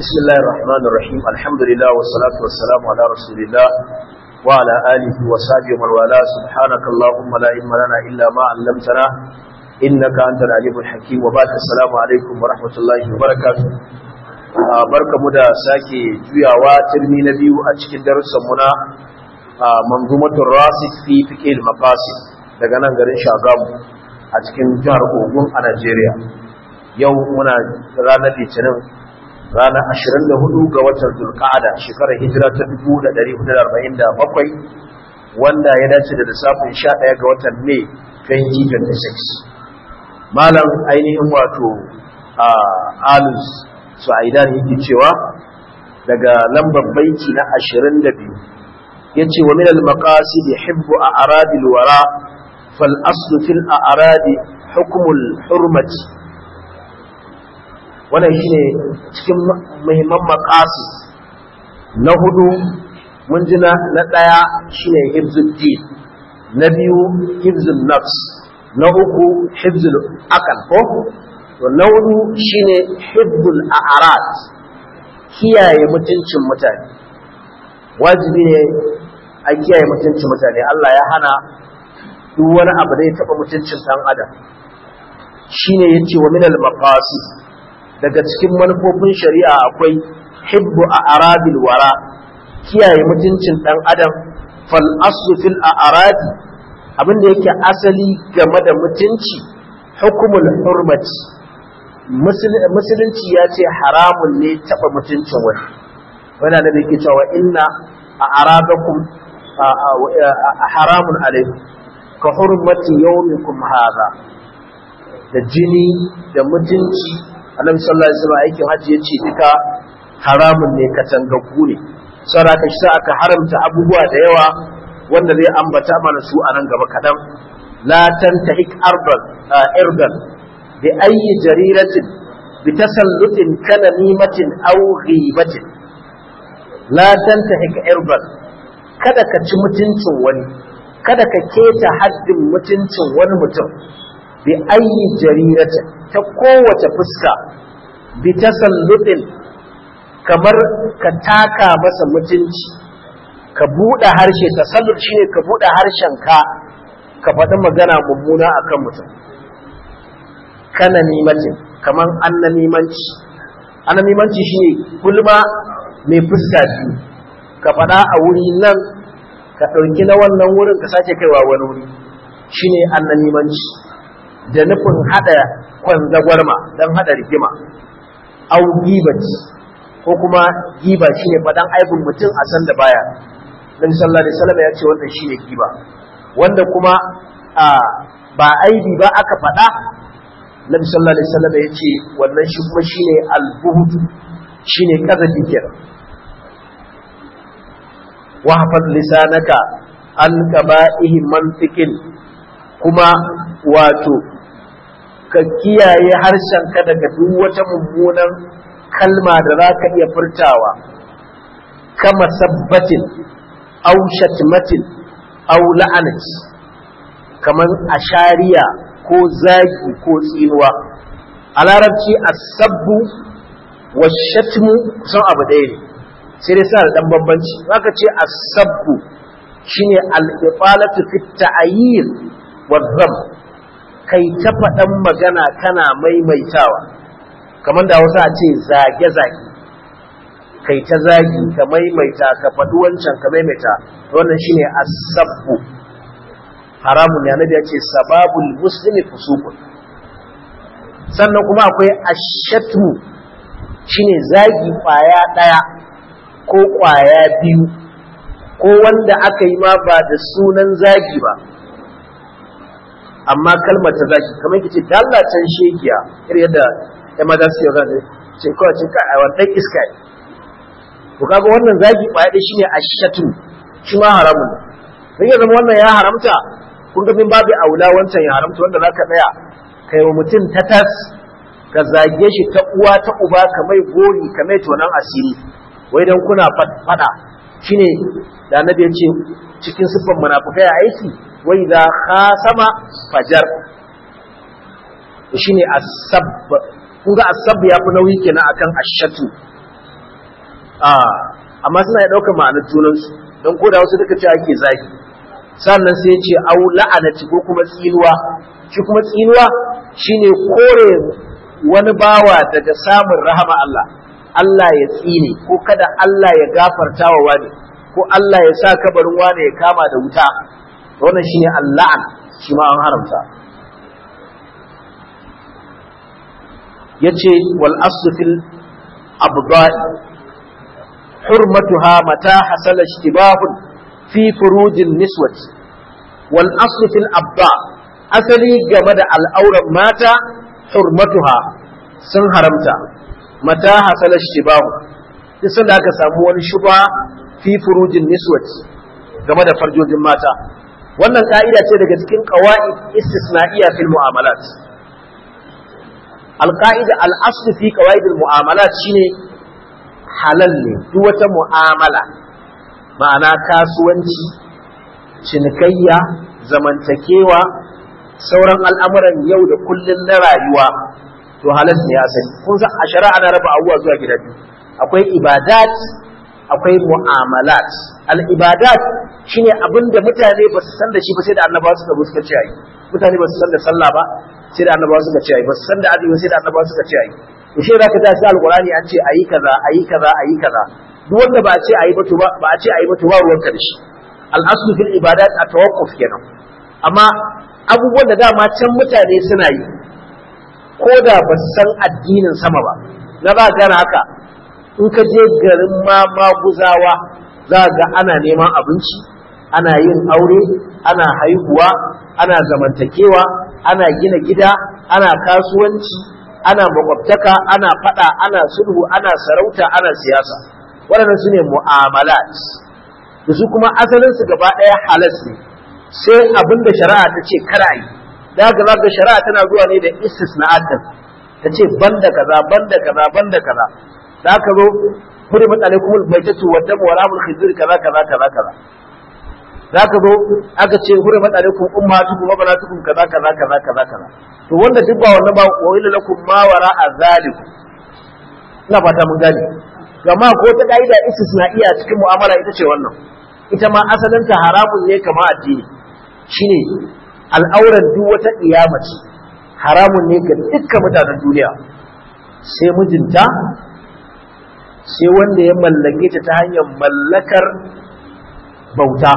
بسم الله الرحمن الرحيم الحمد لله والصلاة والسلام على رسول الله وعلى آله وصحبه ومن والاه سبحانك اللهم لا علم لنا إلا ما علمتنا إنك أنت العليم الحكيم وبعد السلام عليكم ورحمة الله وبركاته barka mu da sake juyawa turmi na biyu a cikin darussan muna manzumatul rasid fi fiqh al-maqasid daga nan garin Shagamu a cikin jihar Ogun a Najeriya yau muna ranar Litinin ranar 24 ga watan Zulqa'ada shekarar hijira ta 1447 wanda ya dace da lissafin 11 ga watan Mai 2026 malam ainihin wato a alus su'aidan yake cewa daga lambar baiti na 22 yace wa min al-maqasid hibbu a'radi al-wara fal aslu fil a'radi hukm al-hurmati wannan shine cikin muhimman maqasid na hudu mun ji na daya shine hibzuddin na biyu hibzun nafs na uku hibzul aqal ko to na hudu shine hibbul a'rad kiyaye mutuncin mutane wajibi ne a kiyaye mutuncin mutane Allah ya hana duk wani abu da ya taba mutuncin dan adam shine yace wa minal maqasid daga cikin manufofin shari'a akwai hibbu a'radil wara kiyaye mutuncin dan adam fal aslu fil a'radi abinda yake asali game da mutunci hukumul hurmati musulunci ya ce haramun ne taɓa mutuncin wani wani da yake cewa inna a arabakum a haramun alaikum ka hurmati yawmikum haza da jini da mutunci annabi sallallahu alaihi wasallam aikin hajji yace duka haramun ne katangaggu ne saboda ka shi aka haramta abubuwa da yawa wanda zai ambata mana su a nan gaba kadan la tantahik ardan irdan بأي جريرة بتسلط كنميمة أو غيبة لا تنتهك إربا kada ka ci mutuncin wani kada ka keta haddin mutuncin wani mutum bi ayi jarirata ta kowace fuska bi tasallutin kamar ka taka masa mutunci ka buɗe harshe tasallut shine ka buɗe harshen ka ka faɗi magana mummuna akan mutum kana nimacin kaman annamimanci annamimanci shine gulma mai fuska biyu ka faɗa a wuri nan ka ɗauki na wannan wurin ka sake kaiwa wani wuri shine annamimanci da nufin haɗa kwanzagwarma don haɗa rigima au gibaci ko kuma giba shine faɗan aibin mutum a san da baya Nabi sallallahu alaihi wasallam ya ce wannan shine giba wanda kuma ba aibi ba aka faɗa Nabi sallallahu alaihi wasallam ya ce wannan shi kuma shine al-buhd shine kazafi kenan wa hafaz lisanaka an qaba'ihi mantiqin kuma wato ka kiyaye harshenka daga duk wata mummunan kalma da za ka iya furtawa kama sabbatin aw shatmatin aw la'anat kaman ashariya ko zagi ko tsinuwa a larabci asabbu wa shatmu kusan abu ɗaya ne sai dai suna da ɗan bambanci zaka ce asabbu shine al-ifalatu fi ta'yir wa dham kai ta faɗan magana kana maimaitawa kamar da wasu a ce zage zage kai ta zagi ka maimaita ka faɗi wancan ka maimaita wannan shine asabbu haramun ne annabi ya ce sababul muslimi fusukun sannan kuma akwai ashatmu shine zagi kwaya daya ko kwaya biyu ko wanda aka yi ma ba da sunan zagi ba amma kalmar ta zagi kamar kice dallacin shegiya irin yadda ya maza su yau zai ce kawai ce kai wannan iska ne to kaga wannan zagi kwaya daya shine ashatmu shi ma haramun ne ya zama wannan ya haramta kun ga min babu aula wancan ya haramta wanda zaka tsaya kai wa mutum ta tas ka zage shi ta uwa ta uba ka mai gori ka mai tonan asiri wai dan kuna fada shine da annabi ya ce cikin siffan munafikai a aiki wai da khasama fajar shine asab kun ga asab ya fi nauyi kenan akan ashatu amma suna ya ɗaukar ma'anar junansu don ko da wasu duka ce ake zagi sannan sai ce au la'anati ko kuma tsinuwa shi kuma tsinuwa shine kore wani bawa daga samun rahama Allah Allah ya tsine ko kada Allah ya gafarta wa wani ko Allah ya sa kabarin wani ya kama da wuta wannan shine Allah shi ma an haramta yace wal aslu fil abda'i hurmatuha mata hasala ishtibahun fi furujin niswati wal aslu fil abda asali game da al'auran mata hurmatuha sun haramta mata hasala ishtibahun duk sanda aka samu wani shuba fi furujin niswati game da farjojin mata wannan ka'ida ce daga cikin qawaid istisna'iyya fil mu'amalat alqaida al-asl fi qawaid al-mu'amalat shine halal ne duk wata mu'amala ma'ana kasuwanci cinikayya zamantakewa sauran al'amuran yau da kullun na rayuwa to halal ne ya sani kun san a shari'a ana raba abubuwa zuwa gida biyu akwai ibadat akwai mu'amalat al-ibadat shine abin da mutane ba su san da shi ba sai da annabawa suka zo suka ce ayi mutane ba su san da sallah ba sai da annabawa suka ce ayi ba su san da azumi sai da annabawa suka ce ayi to shi zaka ta sai alqur'ani an ce ayi kaza ayi kaza ayi kaza duk wanda ba a ce ayi ba to ba ba a ce ayi ba to ba ruwanka da shi al-aslu fil ibadat at-tawaqquf kenan amma abubuwan da dama can mutane suna yi ko da ba su san addinin sama ba na ba gana haka in ka je garin ma maguzawa za ga ana neman abinci ana yin aure ana haihuwa ana zamantakewa ana gina gida ana kasuwanci ana makwabtaka ana fada ana sulhu ana sarauta ana siyasa waɗannan su ne mu'amalat da su kuma asalinsu gaba ɗaya halas ne sai abin da shari'a ta ce kada yi da ga za shari'a tana zuwa ne da istisna'atan ta ce banda kaza banda kaza banda kaza da aka zo hurimat alaikum albaytatu wa damu wa ramul khizir kaza kaza kaza kaza da aka zo aka ce hurimat alaikum ummatukum wa banatukum kaza kaza kaza kaza kaza to wanda duk ba wannan ba wa ila lakum ma wara azalikum ina fata mun gane amma ko ta kaida istisna'iya cikin mu'amala ita ce wannan ita ma asalin ta haramun ne kama addini shine al'auran duk wata kiyama ce haramun ne ga dukkan mutanen duniya sai mijinta sai wanda ya mallake ta ta hanyar mallakar bauta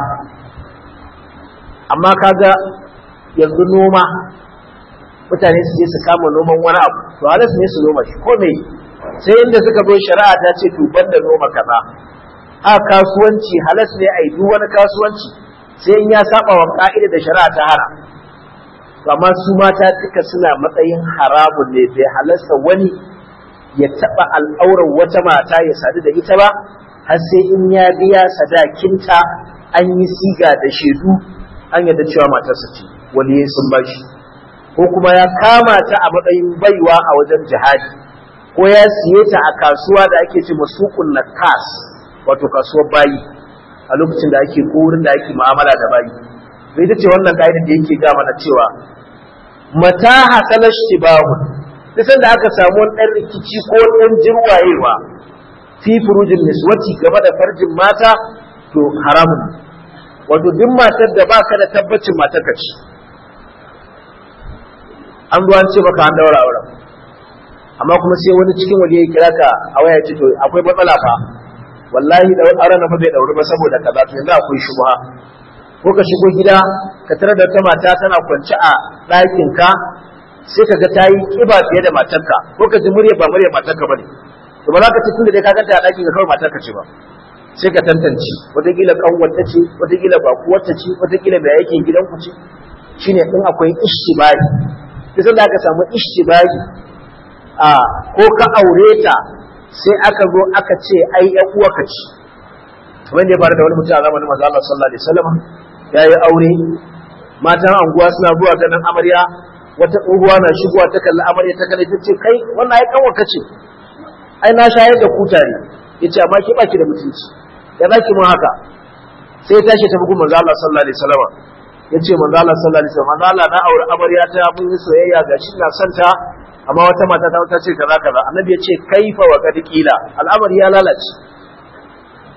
amma kaga yanzu noma mutane su je su kama noman wani abu to halas ne su noma shi ko me sai inda suka zo shari'a ta ce to banda noma kaza a kasuwanci halas ne a yi duk wani kasuwanci sai in ya saba wa ka'ida da shari'a ta hana to amma su mata duka suna matsayin haramun ne bai halasta wani ya taɓa al'aurar wata mata ya sadu da ita ba har sai in ya biya sadakinta an yi siga da shaidu an yadda cewa matarsa ce waliye sun bashi ko kuma ya kama ta a matsayin baiwa a wajen jihadi ko ya siye ta a kasuwa da ake ce masukun nakas wato kasuwar bayi a lokacin da ake ko wurin da ake mu'amala da bayi bai ta ce wannan ka'idar da yake ga mana cewa mata hasala shibahun nisan da aka samu wani ɗan rikici ko ɗan jirwayewa fi furujin niswati game da farjin mata to haramun wato duk matar da ba ka da tabbacin matar ka ce an zuwa ce maka an daura auren amma kuma sai wani cikin waje ya kira ka a waya ce to akwai matsala fa wallahi da auren na fa bai dauri ba saboda kaza to yanzu akwai shubha ko ka shigo gida ka tarar da ta mata tana kwance a ɗakin ka sai ka ga ta yi ƙiba fiye da matarka ko ka ji murya ba murya matarka ba ne to ba za ka ci tun da dai ka ganta a ɗakin ka kawai matarka ce ba sai ka tantance wataƙila ƙanwarta ce wataƙila bakuwarta ce wataƙila mai aikin gidanku ce shine in akwai ishtibahi sai da aka samu ishtibahi a ko ka aure ta sai aka zo aka ce ai ƴan uwarka ce kamar da ya faru da wani mutum a zamanin manzo Allah sallallahu alaihi wasallam ya yi aure matan anguwa suna zuwa ganin amarya wata tsohuwa na shigowa ta kalli amarya ta kalli ta ce kai wannan ai kanwa kace ai na shayar da kutare yace amma ki baki da mutunci ya zaki mun haka sai ya tashi ta bugun manzo Allah sallallahu alaihi wasallam yace manzo Allah sallallahu alaihi wasallam manzo Allah na aure amarya ta mun yi soyayya ga shi na santa amma wata mata ta ta ce kaza kaza annabi ya ce kaifa wa kad qila al'amari ya lalace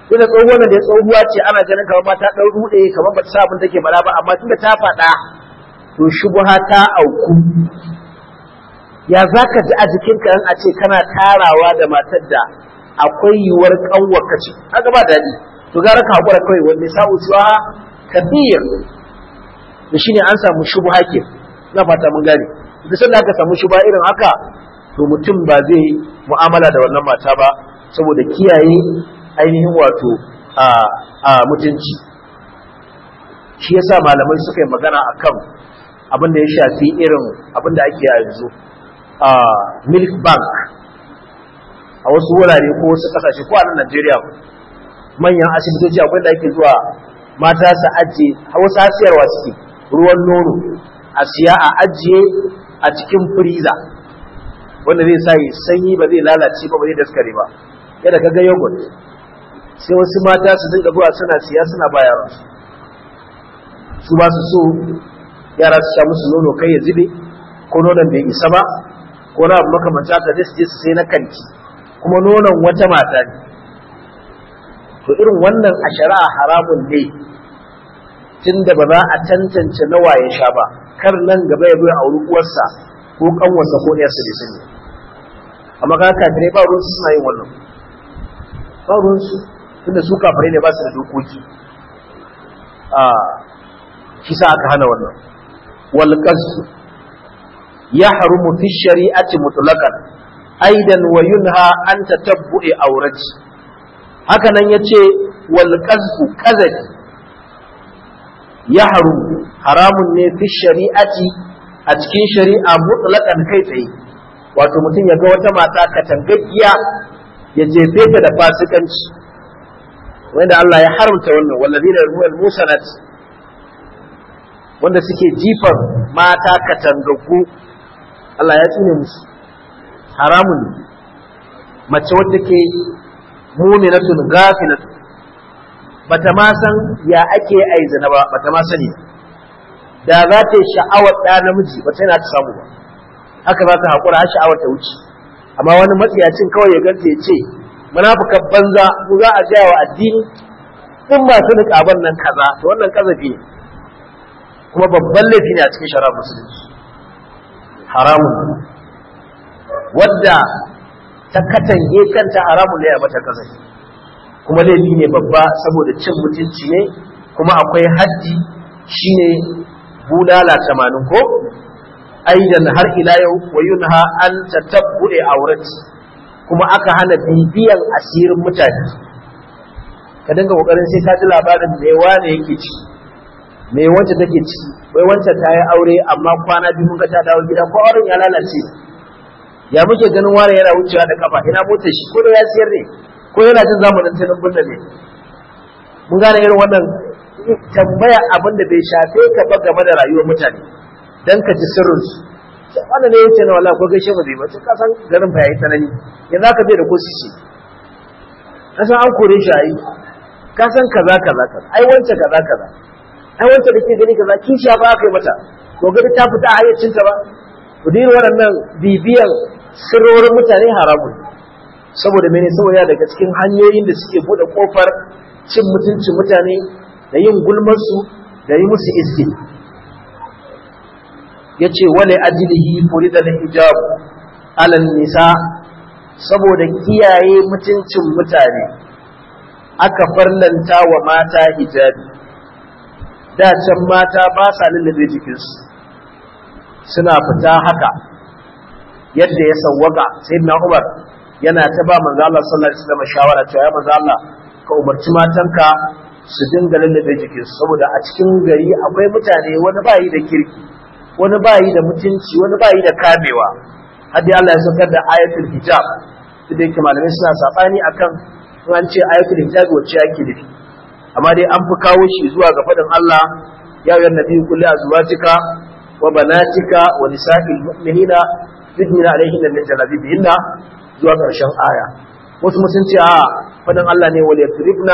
ina tsohuwa da ya tsohuwa ce ana ganin kamar ma ta ɗau ruɗe kamar ba ta sa abin take bala ba amma tunda ta faɗa to shubha ta auku ya za ka ji a jikinka in a ce kana tarawa da matar da akwai yiwuwar ƙanwarka ce haka ba daɗi to gara ka haƙura kawai wanda sa'u suwa kabir da shine an samu shubha ke na fata mun gane duk sanda aka samu shubha irin haka to mutum ba zai mu'amala da wannan mata ba saboda kiyaye ainihin wato a mutunci shi yasa malamai suka yi magana akan abin da ya shafi irin abin da ake yanzu a milk bank a wasu wurare ko wasu kasashe ko a nan Najeriya manyan asibitoci akwai da ake zuwa mata su ajiye wasu hasiyarwa suke ruwan nono a siya a ajiye a cikin firiza wanda zai sa sanyi ba zai lalace ba ba zai daskare ba yadda kaga yogurt sai wasu mata su dinga zuwa suna siya suna ba yaransu su ba su so yara su sha musu nono kai ya zube ko nonon bai isa ba ko na abu makamanta haka zai su je su sai na kanti kuma nonon wata mata ne to irin wannan a shari'a haramun ne tunda ba za a tantance nawa ya sha ba kar nan gaba ya bai auri uwarsa ko kanwarsa ko ɗiyarsa bai sani amma ka kafirai ba ruwansu suna yin wannan ba ruwansu tunda su kafirai ne ba su da dokoki a shi sa aka hana wannan wal qasd yahrumu fi shari'ati mutlaqan aidan wa yunha an tatabbu'i awrati haka nan yace wal qazfu qazafi yahrumu haramun ne fi shari'ati a cikin shari'a mutlaqan kai tsaye wato mutum ya ga wata mata katangaggiya ya jefe ta da fasikanci wanda Allah ya haramta wannan wallazina yarmul musanat wanda suke jifar mata katangaggu Allah ya tsine musu haramun mace wadda ke muminatun gafilatun bata ma san ya ake aizina ba bata ma sani da za ta yi sha'awar ɗa namiji ba ta yana ta samu ba haka za ta haƙura har sha'awar ta wuce amma wani matsiyacin kawai ya ganta ya ce munafukan banza mu za a gaya wa addini in masu niƙaban nan kaza to wannan kazafi ne kuma babban laifi ne a cikin shara musulunci haramun wadda ta katange kanta haramun ne a mata kazafi kuma laifi ne babba saboda cin mutunci ne kuma akwai haddi shine bulala tamanin ko aidan har ila yau wa yunha an tatabbu'i aurati kuma aka hana bibiyan asirin mutane ka dinga kokarin sai ka ji labarin me wane yake ci me wacce take ci wai wancan ta yi aure amma kwana biyu mun ga ta dawo gida ko auren ya lalace ya muke ganin wane yana wucewa da kafa ina motar shi ko da ya siyar ne ko yana jin zamanin tunan bunna ne mun gane irin wannan tambaya abin da bai shafe ka ba game da rayuwar mutane dan ka ji sirrin su wannan ne yace na wallahi ko gaishe ba zai ba ka san garin fa yayi tsanani yanzu ka bai da ko shi ka san an kore shi ayi ka san kaza kaza kaza ai wance kaza kaza ai wance da ke gani kaza kishiya ba aka yi mata to gani ta fita a hayyacin ta ba to dai waɗannan bibiyan sirrorin mutane haramun saboda mene saboda daga cikin hanyoyin da suke bude kofar cin mutuncin mutane da yin gulmarsu da yi musu iski ya ce wale ajilihi furida da hijab alal nisa saboda kiyaye mutuncin mutane aka farlanta wa mata hijabi da can mata ba sa lullube jikinsu suna fita haka yadda ya sawwaka sai na umar yana ta ba manzo Allah sallallahu alaihi wasallam shawara cewa ya manzo Allah ka umarci matanka su dinga lallabe jikinsu saboda a cikin gari akwai mutane wani bayi da kirki wani bayi da mutunci wani bayi da kamewa har dai Allah ya saukar da ayatul hijab da yake malamai suna sabani akan in an ce ayatul hijab wacce ake nufi amma dai an fi kawo shi zuwa ga faɗin Allah ya yi nabi kulli azwajika wa banatika wa nisa'il mu'minina yudnina alaihinna min jalabibihinna zuwa ƙarshen aya wasu sun ce a faɗin Allah ne wal yatribna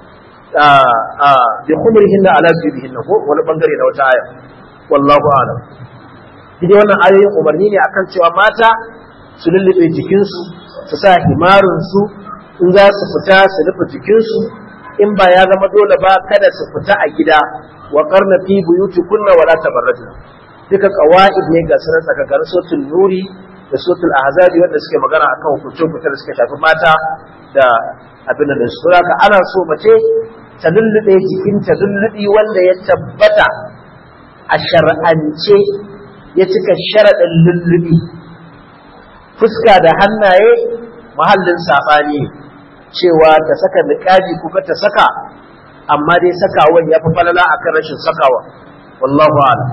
bi khumurihin da ala zubihin ko wani bangare na wata aya wallahu a'lam dai wannan ayoyin umarni ne akan cewa mata su lullube jikinsu su sa himarin su in za su fita su rufe jikinsu in ba ya zama dole ba kada su fita a gida wa qarna fi buyutikunna wala tabarrajna duka qawaid ne ga sunan tsakagar sotul nuri da sotul ahzabi wanda suke magana akan hukuncin fitar da suka shafi mata da abin da su haka ana so mace ta lullube jikinta lullubi wanda ya tabbata a shar'ance ya cika sharaɗin lullubi fuska da hannaye mahallin saɓani cewa ta saka niƙabi ko ta saka amma dai sakawan ya fi falala akan rashin sakawa wallahu a'lam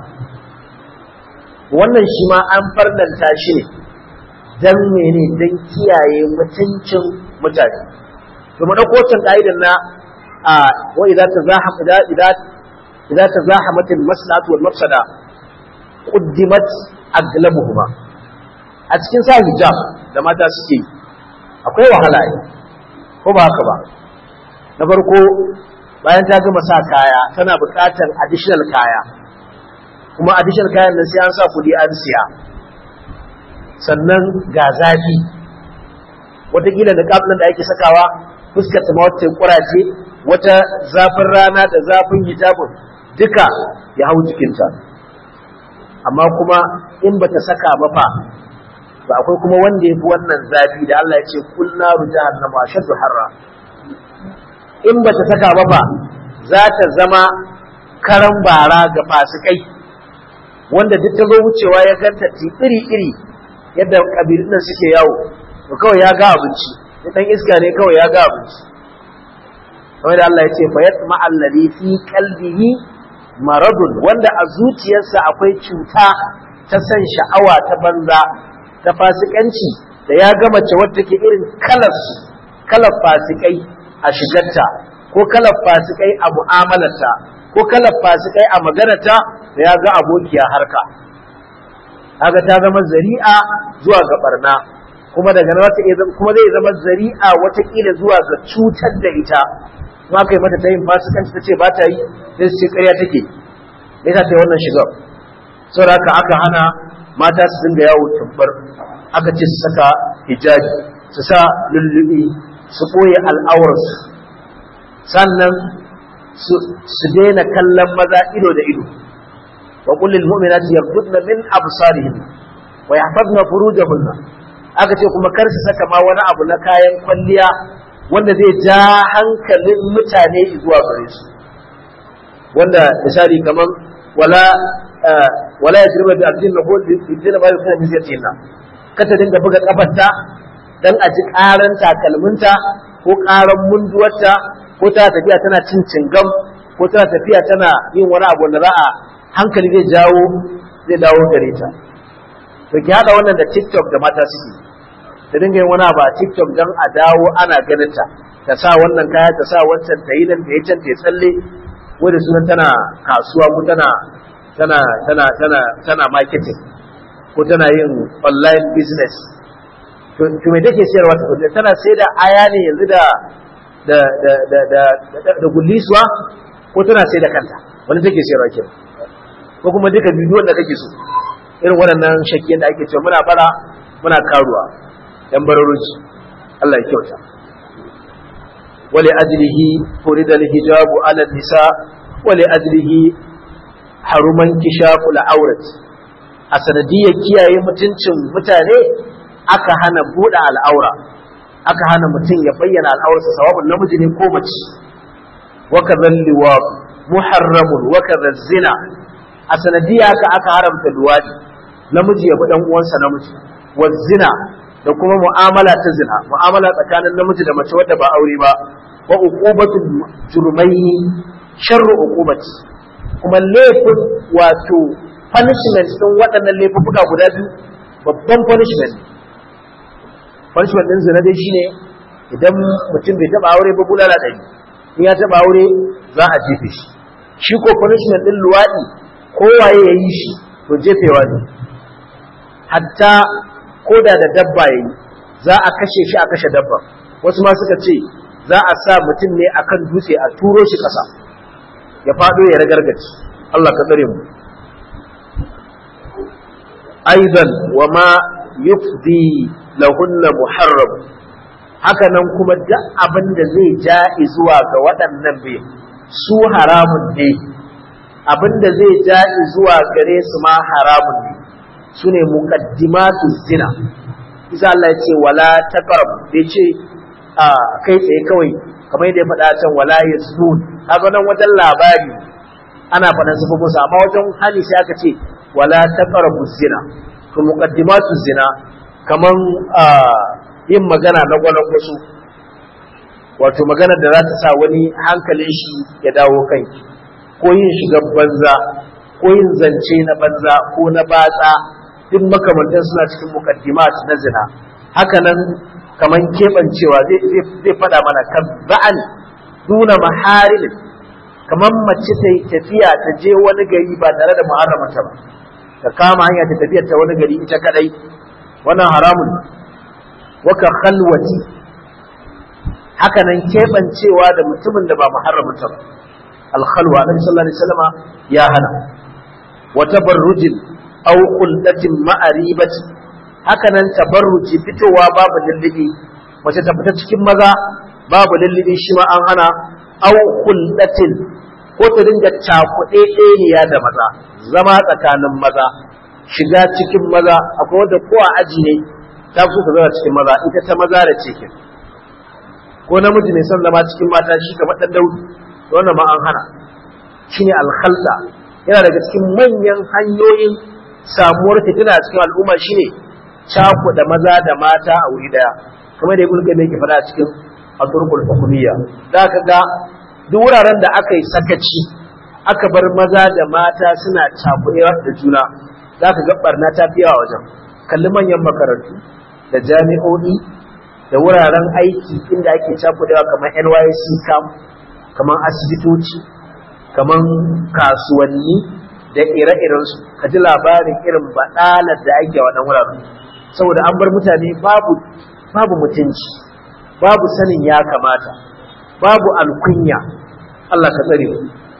wannan shi ma an farnanta shi ne dan mene dan kiyaye mutuncin mutane to mu dauko wancan ka'idan na a wa idza tazaham idza idza idza tazahamat al-maslahatu wal mafsada quddimat aglabuhuma a cikin sa hijab da mata suke akwai wahala ne ko ba haka ba na farko bayan ta gama sa kaya tana buƙatar additional kaya kuma additional kayan nan sai an sa kuɗi an siya sannan ga zafi watakila da nan da ake sakawa fuskar ta wata kurace wata zafin rana da zafin hijabin duka ya hau jikinta amma kuma in bata saka ba fa ba akwai kuma wanda ya fi wannan zafi da Allah ya ce kul naru jahannama ashaddu harra in bata saka ba fa za ta zama karan bara ga fasikai wanda duk ta zo wucewa ya ganta iri iri yadda kabilun nan suke yawo to kawai ya ga abinci dan iska ne kawai ya ga abinci kamar da Allah ya ce fa yatma alladhi fi qalbihi maradun wanda a zuciyarsa akwai cuta ta san sha'awa ta banza ta fasikanci da ya ga mace wadda ke irin kalar kalar fasikai a shigarta ko kalar fasikai a mu'amalarta ko kalar fasikai a maganarta da ya ga abokiya harka kaga ta zama zari'a zuwa ga barna kuma daga nan wata kuma zai zama zari'a watakila zuwa ga cutar da ita ma kai mata ta yin fasikanci ta ce ba ta yi sai su ce ƙarya take me yasa ta yi wannan shigar saboda haka aka hana mata su dinga yawo tabbar aka ce su saka hijabi su sa lullubi su ɓoye al'aurarsu sannan su daina kallon maza ido da ido wa kullil mu'minati yaghdudna min absarihin wa yahfazna furujahunna aka ce kuma kar su saka ma wani abu na kayan kwalliya wanda zai ja hankalin mutane zuwa gare su wanda misali kaman wala wala yajriba bi abdin lahu bi din ma yusna min yatina kata dinga buga kafarta dan a ji karan takalminta ko karan munduwarta ko ta tafiya tana cin cingam ko tana tafiya tana yin wani abu da za a hankali zai jawo zai dawo gare ta to ki hada wannan da TikTok da mata suke ta dinga yin wani abu a TikTok dan a dawo ana ganin ta ta sa wannan kaya ta sa wancan ta yi nan ta yi can ta yi tsalle wanda sunan tana kasuwa ko tana tana tana tana tana marketing ko tana yin online business to to me take sayarwa ta kullum tana sai da aya ne yanzu da da da da da da gullisuwa ko tana sai da kanta wani take sayarwa kenan ko kuma duka bidiyon da kake so irin waɗannan shakkiyan da ake cewa muna bara muna karuwa yan bararoci Allah ya kyauta wali ajlihi furida alhijabu ala nisa wali ajlihi haruman kishaqul aurat a sanadiyar kiyaye mutuncin mutane aka hana buɗe al'aura aka hana mutum ya bayyana al'aurarsa sawabin namiji ne ko mace wa kadhal liwaq muharramun wa kadhal zina a sanadiyya haka aka haramta luwadi namiji ya bi dan uwansa namiji wa zina da kuma mu'amala ta zina mu'amala tsakanin namiji da mace wadda ba aure ba wa uqubatu jurmaini sharru uqubati kuma laifin wato punishment din waɗannan laifuka guda biyu babban punishment punishment din zina dai shine idan mutum bai taba aure ba bulala ɗari in ya taba aure za a jefe shi shi ko punishment din luwaɗi kowaye ya yi shi to jefewa ne hatta koda da dabba ya yi za a kashe shi a kashe dabba wasu ma suka ce za a sa mutum ne akan dutse a turo shi ƙasa ya faɗo ya ragargaci Allah ka tsare mu aidan wa ma yufdi lahunna muharram haka nan kuma duk abin da zai ja zuwa ga waɗannan bai su haramun ne abin da zai ja zuwa gare su ma haramun ne su ne muqaddimatu zina isa Allah ya ce wala taqrab bai ce a kai tsaye kawai kamar yadda ya faɗa can wala yasbun haka nan wajen labari ana faɗan su musu amma wajen hali sai aka ce wala taqrabu zina to muqaddimatu zina kaman yin magana na gwanon wasu wato magana da za ta sa wani hankalin shi ya dawo kanki ko yin shigar banza ko yin zance na banza ko na batsa duk makamantan suna cikin muqaddimat na zina haka nan kaman keɓancewa zai faɗa mana kan ba'an duna maharimin kamar mace ta yi tafiya ta je wani gari ba tare da muharramata ba ta kama hanya ta tafiya ta wani gari ita kadai wannan haramun waka khalwati haka nan keɓancewa da mutumin da ba muharramata ba alkhalwa annabi sallallahu alaihi wasallama ya hana wa tabarrujin aw qullatin ma'aribati haka nan tabarruji fitowa babu lullubi mace ta fita cikin maza babu lullubi shi ma an hana aw qullatin ko ta dinga cakuɗe ɗeniya da maza zama tsakanin maza shiga cikin maza akwai wanda ko a aji ne ta so ta zama cikin maza ita ta maza da cikin ko namiji mai son zama cikin mata shi kamar ɗan daudi wannan ma an hana shine alkhalta yana daga cikin manyan hanyoyin samuwar fitina a cikin al'umma shine cakuɗa maza da mata a wuri daya kamar da ibn qayyim yake faɗa a cikin aturkul hukumiyya da ka ga duk wuraren da aka yi sakaci aka bar maza da mata suna cakuɗewa da juna za ka ga barna ta fiya wajen kalli manyan makarantu da jami'o'i da wuraren aiki inda ake cakuɗewa kamar NYC camp kamar asibitoci kamar kasuwanni da ire-irensu ka ji labarin irin baɗalar da ake waɗannan wuraren saboda an bar mutane babu babu mutunci babu sanin ya kamata babu alkunya Allah ka tsare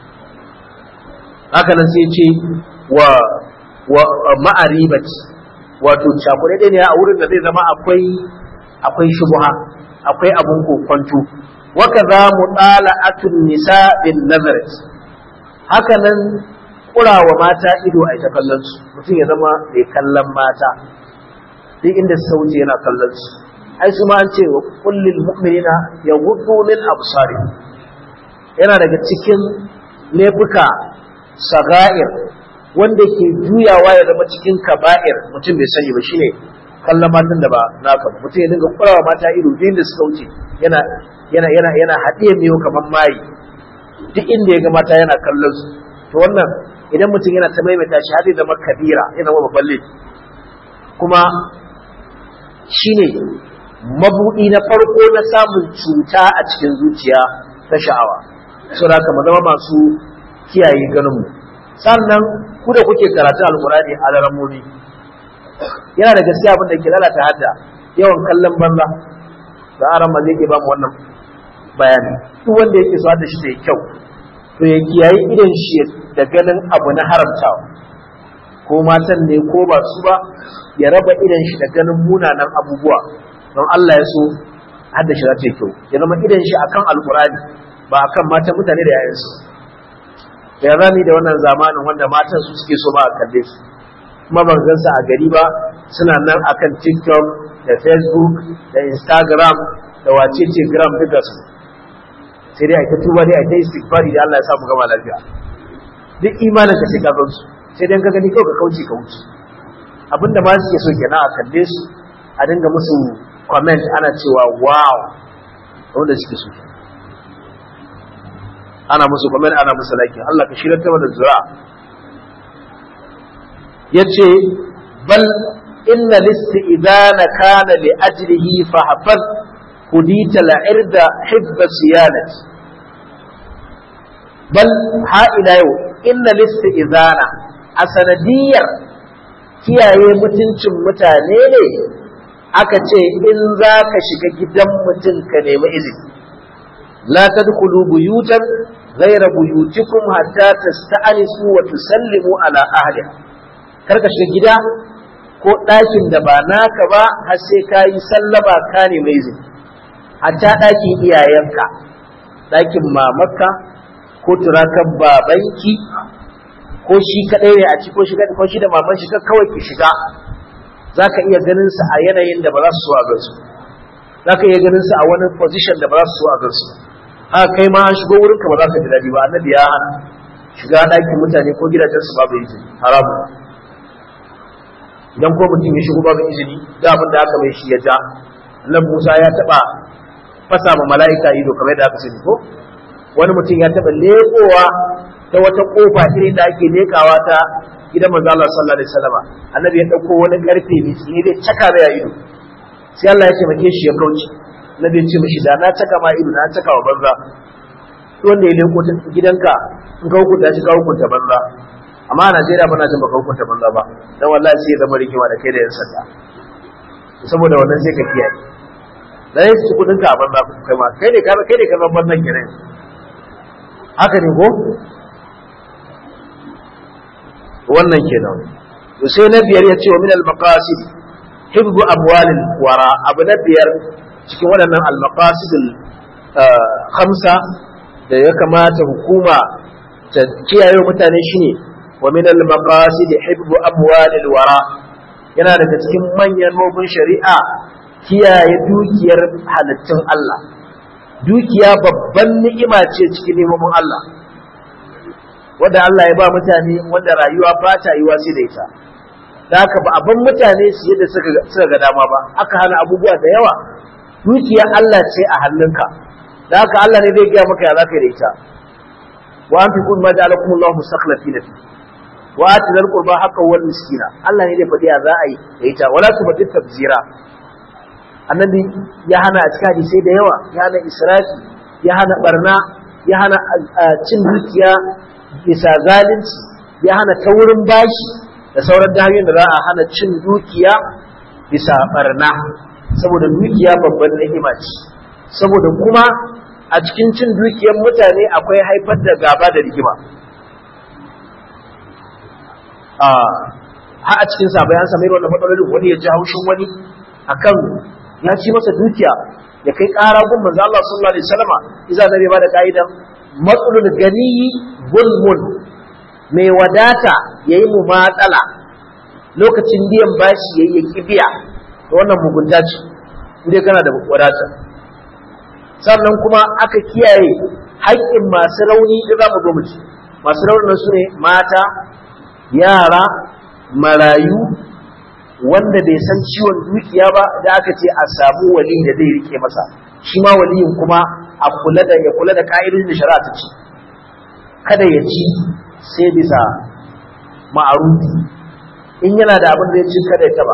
haka nan sai ce wa wa ma'aribati wato cakuɗe ne a wurin da zai zama akwai akwai shubha akwai abun kokonto wa kaza mutala'atun nisa bin nazarat haka nan kurawa mata ido a ita kallon su mutum ya zama mai kallon mata duk inda sauti yana kallon su ai su ma an ce wa kullil mu'minina yaghuddu min absarihim yana daga cikin laifuka saga'ir wanda ke juyawa ya zama cikin kaba'ir mutum bai sani ba shine kallon matan da ba naka ba mutum ya dinga kurawa mata ido duk inda suka wuce yana yana yana yana haɗiye miyo kamar mayi duk inda ya ga mata yana kallon su to wannan idan mutum yana ta maimaita shi har zai zama kabira yana zama babban laifi kuma shine mabuɗi na farko na samun cuta a cikin zuciya ta sha'awa saboda haka mu zama masu kiyaye ganinmu sannan ku da kuke karatu alkurani a laramomi yana da gaskiya abin da ke lalata hadda yawan kallon banza da aran ma zai ke ba mu wannan bayani duk wanda yake so hadda shi da kyau to ya kiyaye idan shi da ganin abu na haramtawa ko matan ne ko ba su ba ya raba idan shi da ganin munanan abubuwa don Allah ya so hadda shi za ta yi kyau ya zama idan shi akan alkurani ba akan matan mutane da yayansu ya zami da wannan zamanin wanda matan su suke so ba a kalle su kuma ban gansa a gari ba suna nan akan tiktok da facebook da instagram da wacece gram duka su sai dai a ta tuba dai a ta istighfari da Allah ya sa mu gama lafiya duk imanin ka sai ka gansu sai dai ka gani kawai ka kauce ka wuce abinda ma suke so kenan a kalle su a dinga musu comment ana cewa wow wanda suke so kenan ana musu kamar ana musu lakin Allah ka shirar ta da zura yace bal inna listi idana kana li ajlihi fa hafaz hudita la irda hibba siyanat bal ha ila yau inna listi idana a sanadiyar kiyaye mutuncin mutane ne aka ce in za ka shiga gidan mutum ka nemi izini لا تدخلوا بيوتا غير بيوتكم حتى تستأنسوا وتسلموا على أهلها karka shiga gida ko ɗakin da ba naka ba har sai ka yi sallama ka ne mai izini hatta ɗakin iyayenka ɗakin mamarka ko turakan babanki ko shi kaɗai ne a ci ko shi ko shi da maman shi kawai ki shiga za ka iya ganin su a yanayin da ba za su so a gansu za ka iya ganin su a wani position da ba za su so a gansu haka kai ma an shigo wurinka ba za ka ji daɗi ba annabi ya hana shiga ɗakin mutane ko gidajensu babu izini haramu idan ko mutum ya shigo babu izini da abin da aka mai shi ya ja nan Musa ya taɓa fasa ma mala'ika ido kamar yadda aka sani ko wani mutum ya taɓa leƙowa ta wata ƙofa irin da ake leƙawa ta gidan manzo Allah sallallahu alaihi wasallam annabi ya ɗauko wani ƙarfe mai tsini da caka mai ido sai Allah ya ce make shi ya kauce annabi ya ce mishi da na caka ma ido na caka wa banza wanda ya leƙo gidanka in ka hukunta shi ka hukunta banza amma a Najeriya bana jin baka hukunta banza ba dan wallahi sai ya zama rigima da kai da yan sanda saboda wannan sai ka kiyaye da ya ci kudin ka a banza kai ma kai ne ka kai ne ka zama banzan kenan haka ne ko wannan kenan to sai na biyar ya ce wa min al maqasid hibbu amwal al wara abu na biyar cikin waɗannan al maqasid al khamsa da ya kamata hukuma ta kiyaye mutane shine wa min al maqasid hibbu amwal al wara yana daga cikin manyan mabun shari'a kiyaye dukiyar halittun Allah dukiya babban ni'ima ce cikin neman Allah wanda Allah ya ba mutane wanda rayuwa ba ta yiwa sai da ita da haka ba abin mutane su yadda suka ga dama ba aka hana abubuwa da yawa dukiya Allah ce a hannunka da haka Allah ne zai gaya maka ya zaka da ita wa an fi kun ma ja'alakum Allah mustakhlifina fi wa ati dal qurba haqqan wal miskina Allah ne zai faɗi ya za a yi da ita wala tubdi tabzira annabi ya hana a cikin hadisai da yawa ya hana israfi ya hana barna ya hana cin dukiya bisa zalunci ya hana taurin bashi da sauran hanyoyin da za a hana cin dukiya bisa barna saboda dukiya babban ni'ima ce saboda kuma a cikin cin dukiyar mutane akwai haifar da gaba da rigima ha a cikin sa bayan samai wannan matsalolin wani ya ji haushin wani akan ya ci masa dukiya ya kai ƙara gun manzo Allah sallallahu alaihi wasallama iza nabi ba da ka'idan matsalul ganiyi zulmun mai wadata yayi mu matsala lokacin biyan bashi yayi ya kibiya to wannan mugunta ce indai kana da wadata sannan kuma aka kiyaye haƙƙin masu rauni da zamu zo mu ci masu raunin su ne mata yara marayu wanda bai san ciwon dukiya ba da aka ce a samu wali da zai rike masa shi ma waliyin kuma a kula da ya kula da ka'idodin da shari'a ta ce kada ya ci sai bisa ma'arufi in yana da abin da ya ci kada ya taba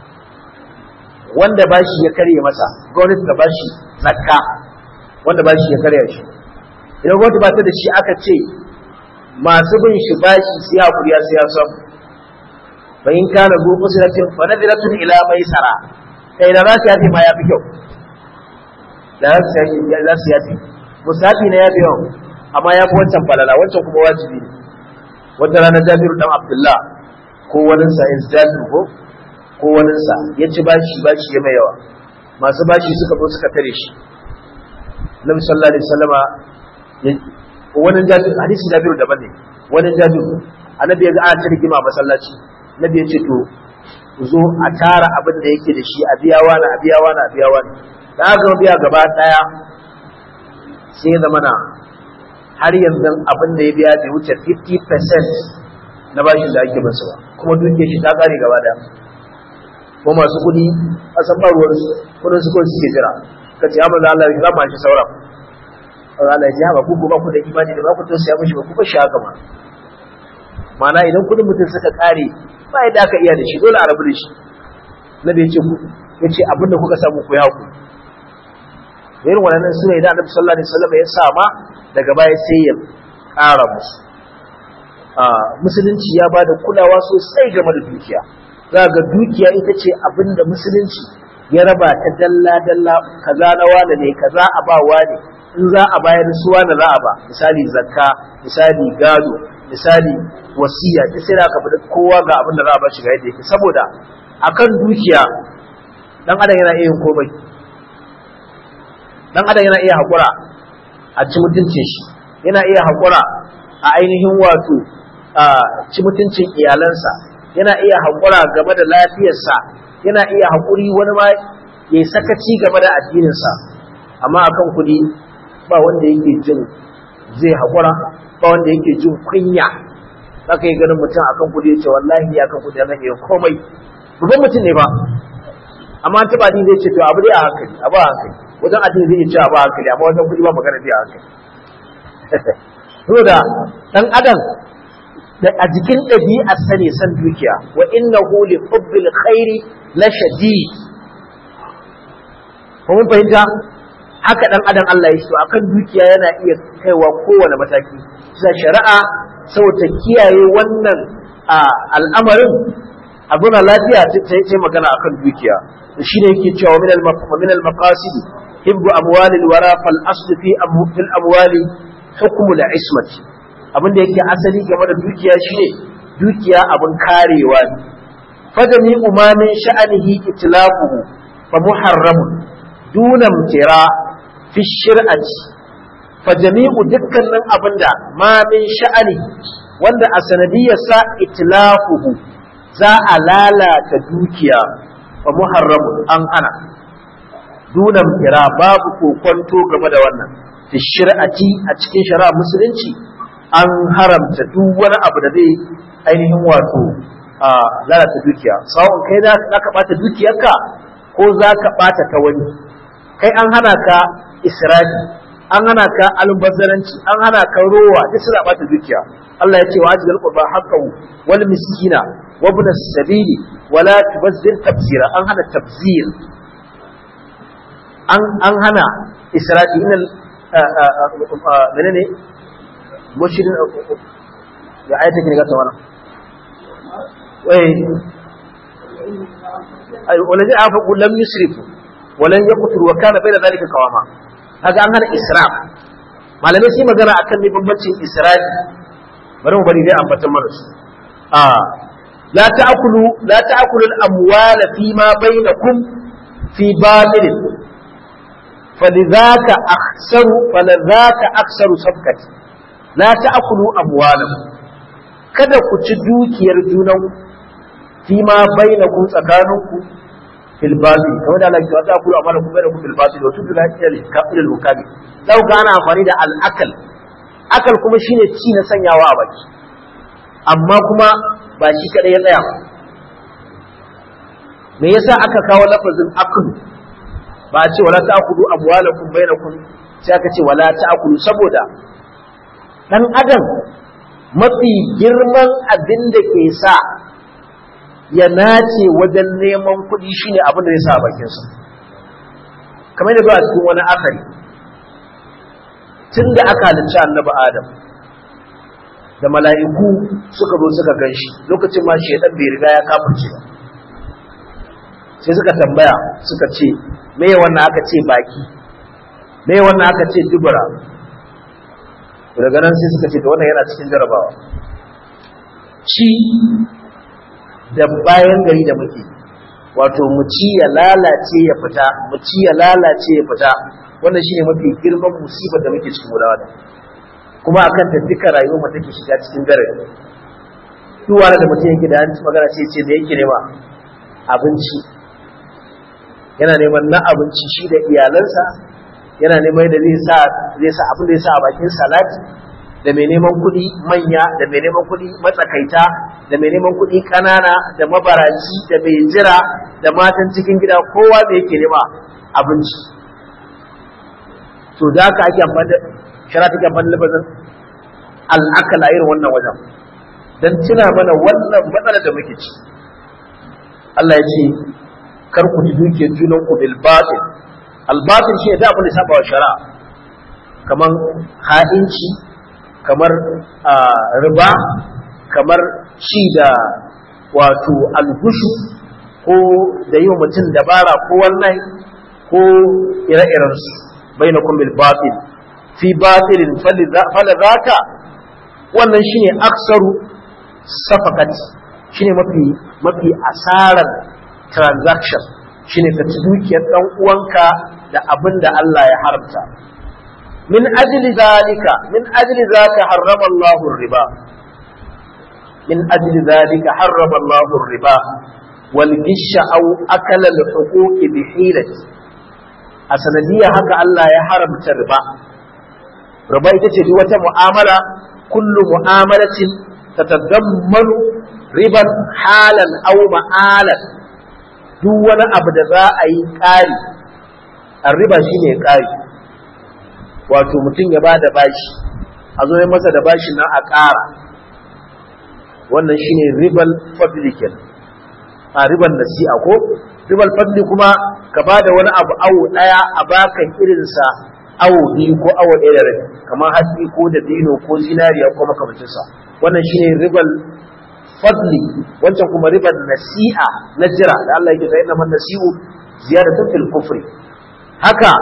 wanda bashi ya karye masa gwamnati ta bashi zakka wanda bashi ya karya shi idan gwamnati ba ta da shi aka ce masu bin shi bashi sai hakuri ya sai ya samu fa in kana zu usratin fa nadiratun ila maisara kai da za su yafi ma yafi kyau da za su yafi za su yafi musafi na yafi yau amma ya fi wancan falala wancan kuma wajibi ne wata rana jabiru dan abdullah ko wani sa in jabiru ko ko wani sa ya ci bashi bashi ya mai yawa masu bashi suka zo suka tare shi nabi sallallahu alaihi wasallama wani jabiru hadisin jabiru daban ne wani jabiru annabi ya ga ana ta rigima masallaci nabi ya ce to ku zo a tara abin da yake da shi a biya wani a biya wani a biya wani da aka biya gaba daya sai zama na har yanzu abin da ya biya bai wuce 50% na bashin da ake masa ba kuma dukiyar shi ta kare gaba daya ko masu kuɗi a san ba ruwan su kudin su kawai suke jira ka ce amma Allah ya zama shi sauran Allah ya ji haka ku ba ku da imani da ba ku tausaya mishi ba ku ba shi haka ma ma'ana idan kudin mutum suka kare ba yadda aka iya da shi dole a rabu da shi na da yace ku yace abin da kuka samu ku ya ku irin wannan sune idan Annabi sallallahu alaihi wasallam ya sama daga baya sai ya ƙara musu a musulunci ya bada kulawa sosai game da dukiya za ga dukiya ita ce abin da musulunci ya raba ta dalla dalla kaza na wane ne kaza a ba wane in za a bayar suwa na za a ba misali zakka misali gado misali wasiya duk sai aka faɗi kowa ga abin da za a ba shi ga yadda yake saboda akan dukiya dan adam yana iya yin komai dan adam yana iya haƙura a ci mutuncin shi yana iya haƙura a ainihin wato a ci mutuncin iyalansa yana iya haƙura game da lafiyarsa yana iya haƙuri wani ma ya yi sakaci game da addininsa amma akan kuɗi ba wanda yake jin zai haƙura ba wanda yake jin kunya za ka yi ganin mutum akan kuɗi ya ce wallahi akan kuɗi ya iya komai babban mutum ne ba amma an taɓa zai ce to abu dai a hankali abu a hankali wajen addini zai ce abu a hankali amma wajen kuɗi ba magana dai a hankali saboda ɗan adam a jikin ɗabi'ar sa ne san dukiya wa innahu li hubbil khairi la shadid ko mun fahimta haka dan adam Allah ya so akan dukiya yana iya kaiwa kowane mataki sa shari'a saboda kiyaye wannan al'amarin abuna lafiya ta yi magana akan dukiya shi ne yake cewa min al-maqasid hibbu amwali al-wara fal asl fi fil amwali hukm al-ismat abinda yake asali game da dukiya shine dukiya abin karewa ne fadani umamin sha'anihi itlaquhu fa muharramun dunan tira fi shir'ati fa jami'u dukkanin abinda ma min sha'ani wanda a sanadiyarsa itlafuhu za a lalata dukiya fa muharramu an hana dunan tira babu kokonto game da wannan fi shir'ati a cikin shari'a musulunci an haramta duk wani abu da zai ainihin wato lalata dukiya sawon kai za ka bata dukiyarka ko za ka bata ta wani kai an hana ka israfi an hana ka albazaranci an hana ka rowa duk suna bata dukiya Allah ya ce wa ajiyar qurba haqqahu wal miskina wa ibn as-sabili wa la tubazzir tabzira an hana tabzir an an hana israfi inal menene mushirin ya ayata kin ga tawana wai ay walazi afa lam yusrifu walan yaqtur wa kana bayna zalika qawama kaga an hana israf malamai sai magana akan ne bambancin israfi bari mu bari dai ambatan mana su a la ta'kulu la ta'kulu al-amwal fi ma bainakum fi batil falidhaka akhsaru falidhaka akhsaru sabqati la ta'kulu amwalakum kada ku ci dukiyar junan fi ma bainakum tsakaninku fil batil kamar da Allah ya ta kula amana kuma da ku fil batil wa tudla ila al hukami lau ga ana amfani da al akal akal kuma shine ci na sanyawa a baki amma kuma ba shi kadai ya tsaya ba me yasa aka kawo lafazin akul ba a ce wala ta'kulu amwalakum bainakum sai aka ce wala ta'kulu saboda dan adam mafi girman abin da ke sa ya nace wajen neman kuɗi shine abin da ya sa a bakinsa kamar da zuwa cikin wani akari tun da aka halicci annabi adam da mala'iku suka zo suka gan shi lokacin ma shaidan bai riga ya kafirce ba sai suka tambaya suka ce me wannan aka ce baki me wannan aka ce dubura daga nan sai suka ce da wannan yana cikin jarabawa ci da bayan gari da muke wato mu ci ya lalace ya fita mu ci ya lalace ya fita wannan shine mafi girman musibar da muke cikin gudawa da kuma akan ta duka rayuwar mu take shiga cikin dare duk wani da mutum yake da an magana sai ce da yake nema abinci yana neman na abinci shi da iyalansa yana neman da zai sa zai sa abin da ya sa a bakin salati da mai neman kuɗi manya da mai neman kuɗi matsakaita da mai neman kuɗi ƙanana da mabaraci da mai jira da matan cikin gida kowa da yake nema abinci to da haka ake amfani da shara take amfani da lafazin al'akala irin wannan wajen dan tuna mana wannan matsala da muke ci Allah ya ce kar ku ji dukiyar junanku bil batil al batil shi da abin da saba wa shari'a kamar ha'inci kamar riba kamar ci da wato algushu ko da yi wa mutum dabara ko wannan ko ire-irensu bai na kumbil batil fi batilin falazaka wannan shine aksaru safakat shine mafi mafi asarar transaction shine ka ci dukiyar dan uwanka da abin da Allah ya haramta min ajli zalika min ajli zaka harrama Allahu riba min ajli zalika harrama Allahu riba wal gisha aw akala al huquq bi hilati a sanadiyya haka Allah ya haramta riba riba ita ce duk wata mu'amala kullu mu'amalatin tatadammanu riban halan aw ma'alan duk wani abu da za a yi ƙari a riba shi ne ƙari wato mutum ya ba da bashi a zo masa da bashi nan a ƙara wannan shi ne ribal fablikin a ribal nasi'a ko ribal fadli kuma ka ba da wani abu awo ɗaya a bakan irinsa awo biyu ko awo ɗaya da rabi kamar hatsi ko da dino ko zinariya ko makamancinsa wannan shi ne ribal fadli wancan kuma ribar nasi'a na jira da Allah yake sayin man nasi'u ziyaratun fil kufri haka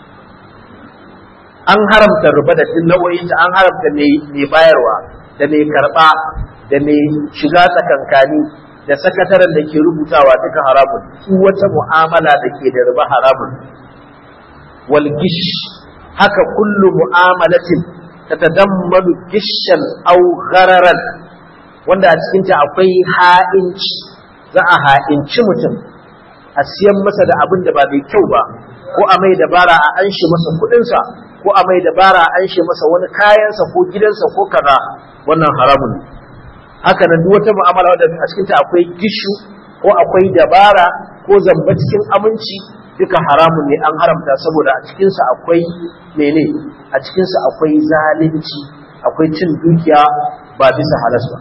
an haramta riba da din nau'o'in ta an haramta mai bayarwa da mai karba da mai shiga tsakankani da sakataren da ke rubutawa duka haramun su wata mu'amala da ke da riba haramun wal gish haka kullu mu'amalatin tatadammanu gishan aw ghararan wanda a cikinta akwai ha'inci za a ha'inci mutum a siyan masa da abin da ba mai kyau ba ko a mai dabara a anshe masa kudinsa ko a mai dabara a anshe masa wani kayansa ko gidansa ko kaza wannan haramun ne haka nan duk wata mu'amala wadda a cikinta akwai gishu ko akwai dabara ko zamba cikin aminci duka haramun ne an haramta saboda a cikinsa akwai mene a cikinsa akwai zalunci akwai cin dukiya ba bisa halas ba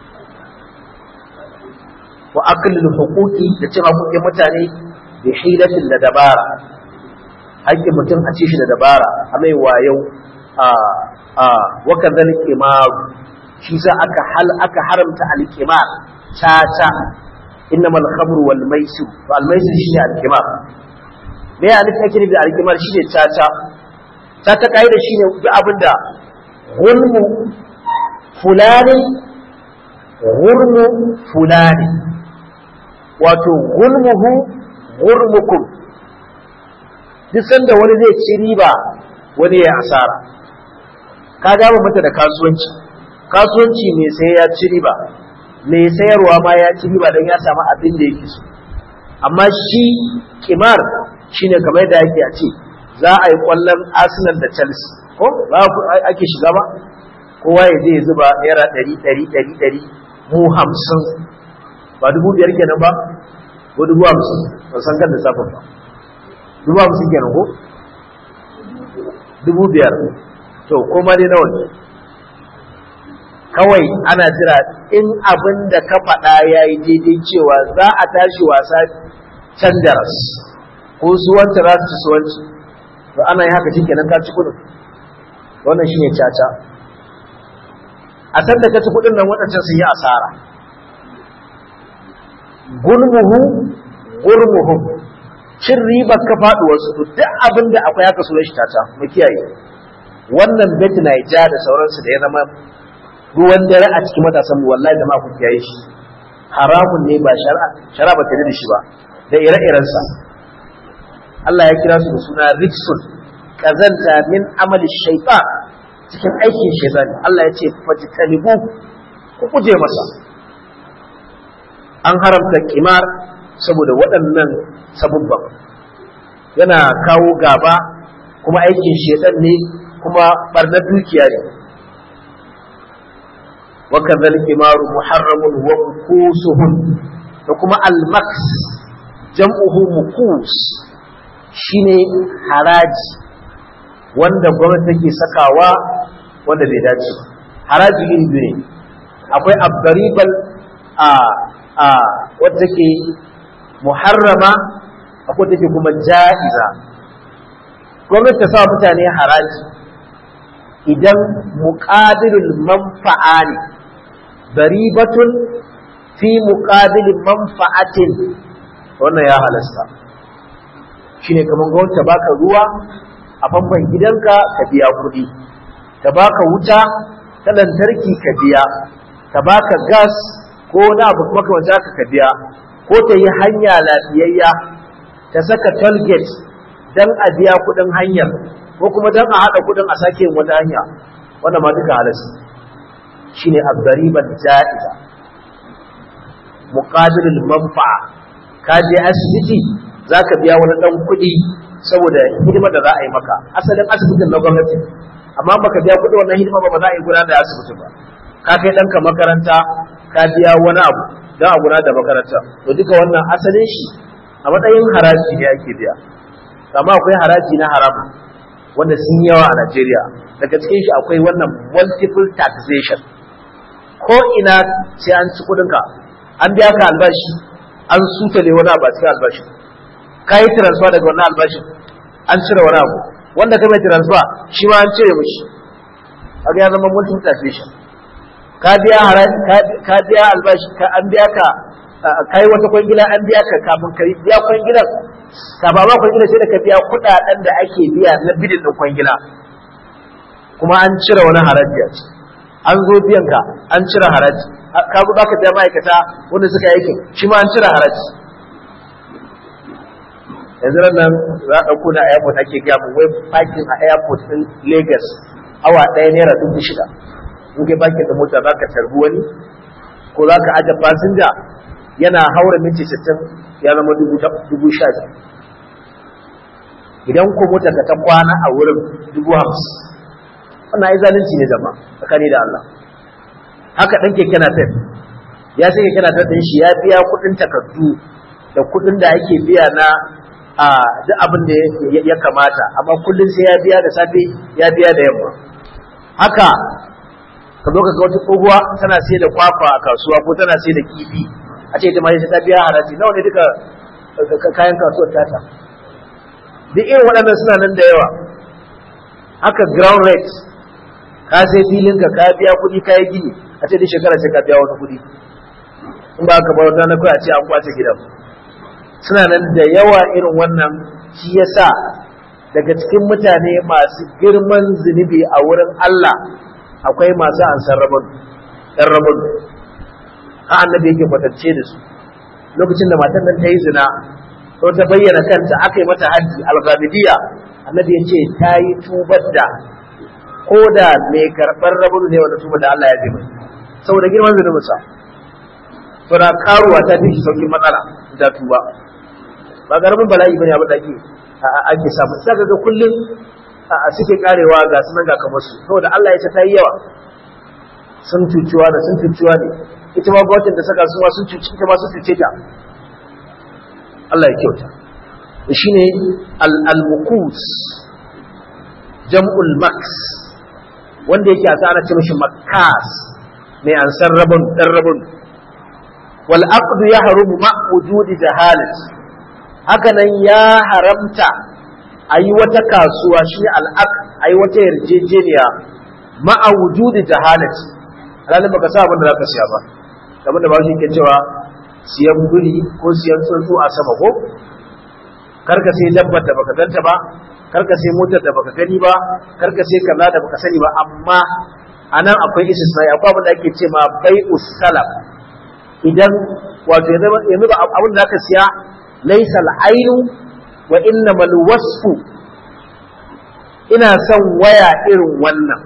wa aklil huquqi da cin haƙoƙin mutane da hilatin da dabara haƙƙin mutum a ci shi da dabara a mai wayau a a wa kadhal qimar shi sa aka hal aka haramta al-qimar tata innamal khamru wal maisir to al maisir shine al-qimar me ya nufi ake nufi da al-qimar shine tata tata kaida shine duk abinda gulmu fulani gurmu fulani wato gulmuhu gurmukum duk sanda wani zai ci riba wani ya asara ka gaba mata da kasuwanci kasuwanci mai sai ya ci riba mai sayarwa ma ya ci riba don ya samu abin da yake so amma shi kimar shine kamar da yake a ce za a yi kwallon arsenal da chelsea ko ba ake shiga ba kowa ya je ya zuba naira ɗari ɗari ɗari ɗari mu hamsin ba dubu biyar kenan ba ko dubu hamsin ba san kan lissafin ba dubu hamsin kenan ko dubu biyar to ko ma dai nawa ne kawai ana jira in abin da ka faɗa ya yi daidai cewa za a tashi wasa can daras ko suwanta za su ci suwanci to ana yi haka shi kenan ka ci kudin wannan shine caca a san da ka ci kudin nan waɗancan sun yi asara gulmuhu gurmuhu cin ribar ka faɗi wasu to duk abin da akwai haka sunan shi tata mu kiyaye wannan bet Naija da sauransu da ya zama ruwan dare a cikin matasan mu wallahi da ma ku kiyaye shi haramun ne ba shari'a shari'a ba ta da shi ba da ire-iren sa Allah ya kira su da suna rijsun kazanta min amali shaytan cikin aikin shaytan Allah ya ce fajtanibu ku kuje masa an haramta kimar saboda waɗannan sabubban yana kawo gaba kuma aikin shedan ne kuma barnar dukiya ne wa kadhal kimaru muharramun wa mukusuhun da kuma almaks jam'uhu mukus shine haraji wanda gwamnati take sakawa wanda bai dace haraji iri biyu ne akwai abdaribal a a wadda take muharrama akwai take kuma ja'iza gwamnati ta sa mutane haraji idan muqabilul manfa'a ne daribatun fi muqabilin manfa'atin wannan ya halasta shine kamar gwamnati ta baka ruwa a famfan gidanka ka biya kuɗi ta baka wuta ta lantarki ka biya ta baka gas ko na abu makamanta ka ka biya ko ta yi hanya lafiyayya ta saka tollgate dan a biya kuɗin hanyar ko kuma dan a haɗa kuɗin a sake wata hanya wannan ma duka halasta shine abdariban ja'iza muqabilul manfa'a ka je asibiti zaka biya wani dan kuɗi saboda hidimar da za a yi maka asalin asibitin na gwamnati amma baka biya kuɗi wannan hidima ba ba za a yi gudanar da asibiti ba ka kai ɗanka makaranta ka biya wani abu don a gudanar da makaranta to duka wannan asalin shi a matsayin haraji ne ake biya amma akwai haraji na haramu wanda sun yawa a Najeriya daga cikin shi akwai wannan multiple taxation ko ina sai an ci kuɗinka an biya ka albashi an sutale wani abu a cikin albashi ka yi transfer daga wannan albashin an cire wani abu wanda ka mai transfer shi ma an cire mishi kaga ya zama multiple taxation ka biya ka biya albashi ka an biya ka kai wata kwangila an biya ka kafin ka biya kwangilan ka ba ma kwangila sai da ka biya kudaden da ake biya na bidin din kwangila kuma an cire wani haraji a ciki an zo biyan ka an cire haraji ka zo baka biya ma'aikata wanda suka yi aikin shi ma an cire haraji yanzu nan za a ɗauko na airport ake gaya mu wai parking a airport ɗin Lagos awa ɗaya naira dubu shida in kai parking da mota za ka tarbi wani ko za ka aje fasinja yana haura minti sittin ya zama dubu sha idan ko mota ka ta kwana a wurin dubu hamsin wannan ai zalunci ne zama tsakani da Allah haka ɗan keke na ya sai keke na ɗin shi ya biya kuɗin takardu da kuɗin da ake biya na a duk abin da ya kamata amma kullum sai ya biya da safe ya biya da yamma haka ka zo ka ga wata tsohuwa tana sai da kwakwa a kasuwa ko tana sai da kifi a ce ita ma ta biya haraji nawa ne duka kayan kasuwar tata duk irin waɗannan suna nan da yawa haka ground rate ka sai filin ka ka biya kuɗi ka yi gini a ce duk shekara sai ka biya wani kuɗi in ba ka bar wata na kawai a ce an kwace gidan suna nan da yawa irin wannan shi yasa daga cikin mutane masu girman zunubi a wurin Allah akwai masu ansar rabon ɗan rabon a annabi yake kwatance da su lokacin da matan nan ta yi zina ko ta bayyana kanta aka yi mata haji alghamidiyya annabi ya ce ta yi tubar da ko da mai karɓar rabon ne wanda tubar da Allah ya bi saboda girman zunubinsa saboda karuwa ta fi saukin matsala ta tuba ba karamin bala'i bane abin da ake ake samu sai ga kullun suke karewa ga sunan ga kamar su saboda Allah ya ce ta yi yawa sun cuciwa da sun cuciwa ne ita ma gwamnatin da saka su ma sun cuci ita ma sun cuce ta Allah ya kyauta shine al-muqus jam'ul max wanda yake a ana ce mishi makas mai ansar rabon dan rabon wal aqd yahrumu ma wujudi jahalat haka nan ya haramta ayi wata kasuwa shi al aqd ayi wata yarjejeniya ma wujudi jahalat ranar baka sa abin da zaka siya ba abin da ba shi ke cewa siyan guri ko siyan tsuntsu a sama ko karka sai dabbar da baka ganta ba karka sai motar da baka gani ba karka sai kaza da baka sani ba amma anan akwai istisnai akwai abin da ake ce ma bai'us salaf idan wato yanzu ba abin da aka siya laysa al-ainu wa innamal wasfu ina son waya irin wannan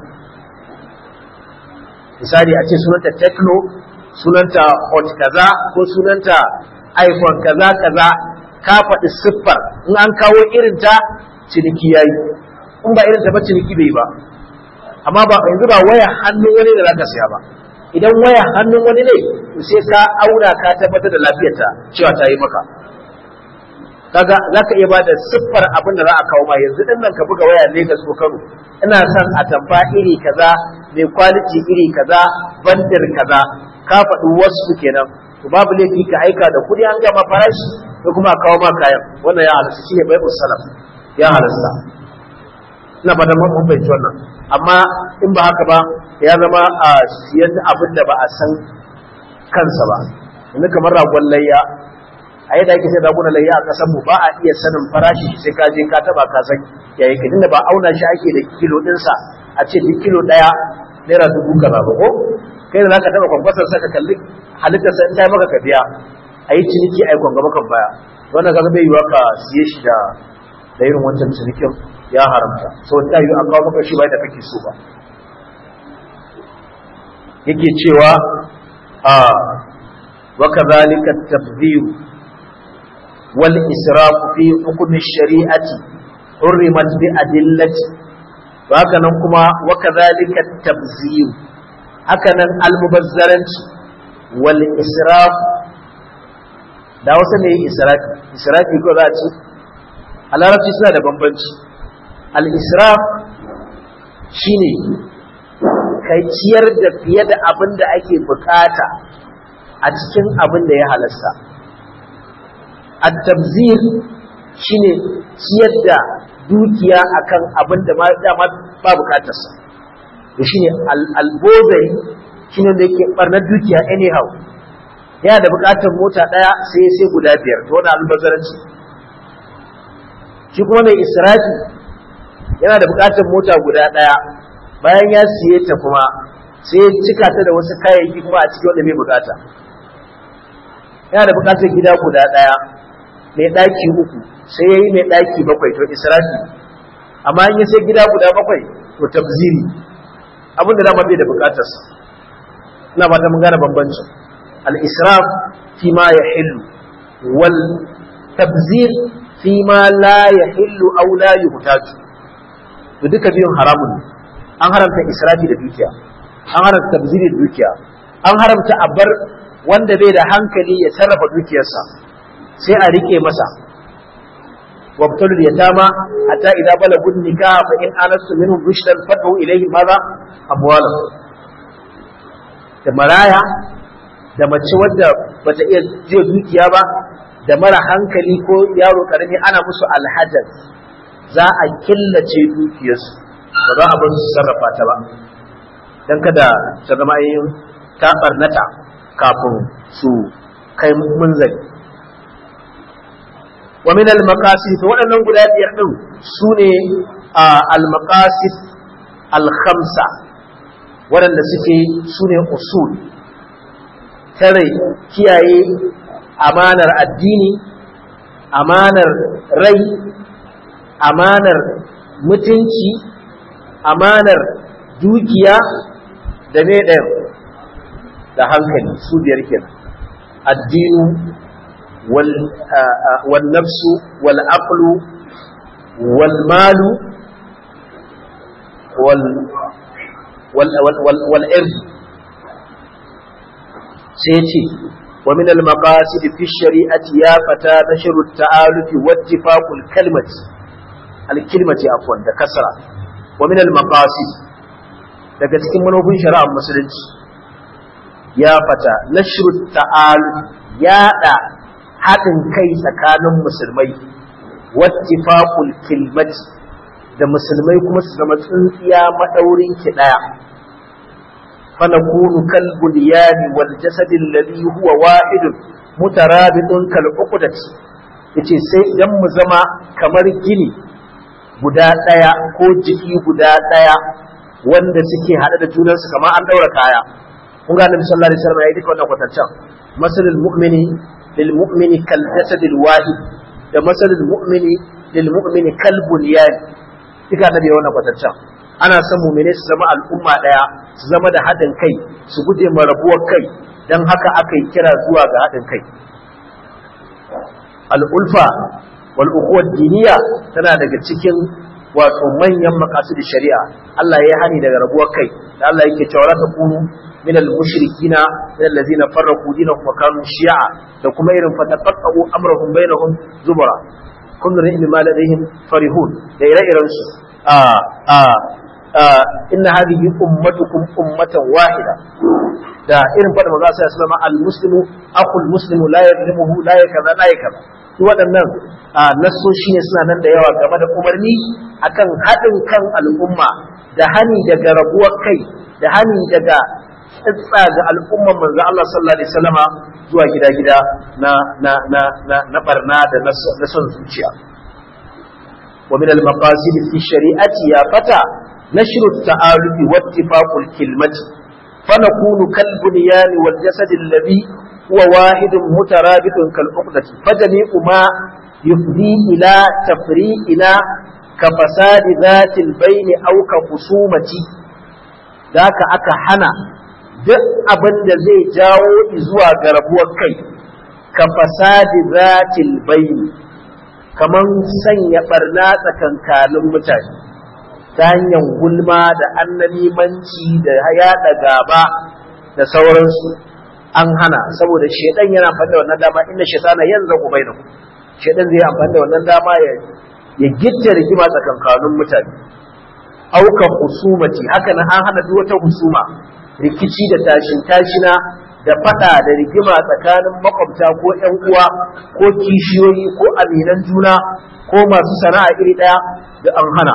misali a ce sunanta techno sunanta hot kaza ko sunanta iphone kaza kaza ka faɗi siffar in an kawo irin ta ciniki yayi in ba irin ta ba ciniki bai ba amma ba yanzu ba waya hannun wani da zaka siya ba idan waya hannun wani ne sai ka auna ka tabbatar da lafiyarta cewa ta yi maka kaga zaka iya bada siffar abin da za a kawo ma yanzu din nan ka buga waya Lagos ko Kano ina son a tamfa iri kaza mai quality iri kaza bandar kaza ka faɗi wasu kenan to babu laifi ka aika da kuɗi an gama farashi ko kuma a kawo ma kayan wannan ya halasta shine bai salaf ya halasta ina ba da mun fahimci wannan amma in ba haka ba ya zama a siyan abin da ba a san kansa ba yanzu kamar ragon layya a yadda ake sai raguna layya a kasan mu ba a iya sanin farashi sai ka je ka taba ka san yayi ka dinda ba auna shi ake da kilo dinsa a ce duk kilo daya naira dubu kaza ba ko kai da zaka taba kwankwasar sa ka kalli halittar sa in ta maka ka biya a yi ciniki a yi kwangaba kan baya wannan kaga bai yiwa ka siye shi da da irin wancan cinikin ya haramta so ta yi a kawo maka shi bai da kake so ba yake cewa a waka zalika tabdhir wal israf fi hukm ash-shari'ati hurrimat bi adillati haka nan kuma waka zalika tabzir haka nan almubazzaranci wal israf da wasu ne israfi israfi ko za a ce a larabci suna da bambanci al-israf shine kai ciyar da fiye da abin da ake bukata a cikin abin da ya halasta at-tabzir shine ciyar da dukiya akan abin da dama ba bukatarsa to shine al-bozai shine da yake barnar dukiya anyhow yana da bukatar mota daya sai sai guda biyar to wannan albazaranci shi kuma mai israfi yana da bukatar mota guda daya bayan ya siye ta kuma sai ya cika ta da wasu kayayyaki kuma a cikin wanda bai bukata yana da bukatar gida guda daya mai daki uku sai ya yi mai daki bakwai to israfi amma in ya sai gida guda bakwai to tabziri abin da dama bai da bukatarsa ina ba ta mun gane bambancin al-israf fi ma yahillu wal tabzir fi ma la yahillu aw la yuhtaju to duka biyun haramun ne an haramta israfi da dukiya an haramta tabziri da dukiya an haramta a bar wanda bai da hankali ya sarrafa dukiyarsa sai a rike masa wabtalu yatama hatta idza balagu nikah fa in anastu minhum rushdan fad'u ilayhi madha amwalahum da maraya da mace wadda bata iya jiya dukiya ba da mara hankali ko yaro karami ana musu alhajar za a killace dukiyarsu ba za a bar su sarrafa ta ba don kada ta zama yin ta barnata kafin su kai munzali wa min al-maqasid to waɗannan guda biyar din sune al-maqasid al-khamsa waɗanda suke sune usul tare kiyaye amanar addini amanar rai amanar mutunci amanar dukiya da me ɗaya da hankali su biyar kenan addinu wal nafsu wal aqlu wal malu wal wal wal wal sai ce wa min al maqasid fi shari'ati ya fata nashru at ta'aluf wa ittifaqul kalimati al kalimati afwan da kasra wa min al maqasid daga cikin manufofin shari'ar musulunci ya fata nashru ta'aluf yaɗa haɗin kai tsakanin musulmai wattifaqul kilmati da musulmai kuma su zama tsintsiya madaurin ki daya فنكون كالبنيان والجسد الذي هو واحد مترابط كالعقدة yace sai idan mu zama kamar gini guda ɗaya ko jiki guda ɗaya wanda suke haɗe da junansu kamar an ɗaura kaya kun ga annabi sallallahu alaihi wasallam ya yi duka wannan kwatancan masalul mu'mini lil mu'mini kal jasadil wahid da masalul mu'mini lil mu'mini kal bunyan duka annabi ya wannan kwatancan ana son mumine su zama al'umma ɗaya su zama da haɗin kai su guje ma rabuwar kai don haka aka yi kira zuwa ga haɗin kai al'ulfa wal'ukuwar diniya tana daga cikin wato manyan makasudin shari'a Allah ya hani daga rabuwar kai da Allah yake cewa ta kunu min al-mushrikina min allazina farraqu dinahum wa kanu shi'a da kuma irin fataqaqqu amrahum bainahum zubara kullu ra'in ma ladayhim farihun da ire-iren su a a inna hadhihi ummatukum ummatan wahida da irin fada maza sai sallama al-muslimu akhul muslimu la yadlimuhu la yakaza la yakaza su waɗannan nassoshi ne suna nan da yawa game da umarni akan haɗin kan al'umma da hani daga rabuwar kai da hani daga tsitsa ga al'umman manzo Allah sallallahu alaihi wasallama zuwa gida-gida na na na na na barna da na son zuciya wa min al-maqasid fi shari'ati ya fata نشر التعارف واتفاق الكلمة فنكون كالبنيان والجسد الذي هو واحد مترابط كالعقدة فجميع ما yufdi ila tafri'ina ka fasadi zatil baini aw ka husumati daka aka hana duk abin da zai jawo zuwa ga rabuwar kai ka fasadi zatil baini kaman sanya barna tsakankanin mutane ta hanyar gulma da annalimanci da yaɗa gaba da sauransu an hana saboda shedan yana amfani da wannan dama inda shetana yanzu ku bai ku shedan zai amfani da wannan dama ya ya gitta rigima tsakankanin mutane auka husumati haka nan an hana duk wata husuma rikici da tashin tashina da fada da rigima tsakanin makwabta ko ƴan uwa ko kishiyoyi ko aminan juna ko masu sana'a iri ɗaya da an hana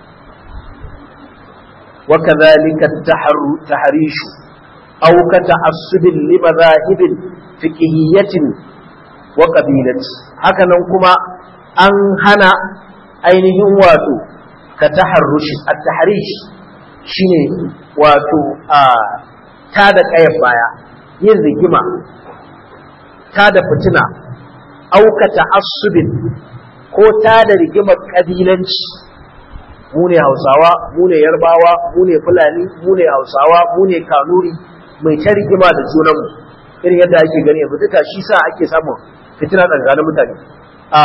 وكذلك التحريش أو كتعصب لمذاهب فقهية وقبيلة هكذا كما أن هنا ainihin wato ka taharrushi a taharish shine wato a ta da ƙayar baya yin rigima ta da fitina aukata asubin ko ta da rigimar ƙabilanci mu ne hausawa mu ne yarbawa mu ne fulani mu ne hausawa mu ne kanuri mai ta rigima da junanmu irin yadda ake gani yanzu duka shi sa ake samun fitina tsakanin mutane a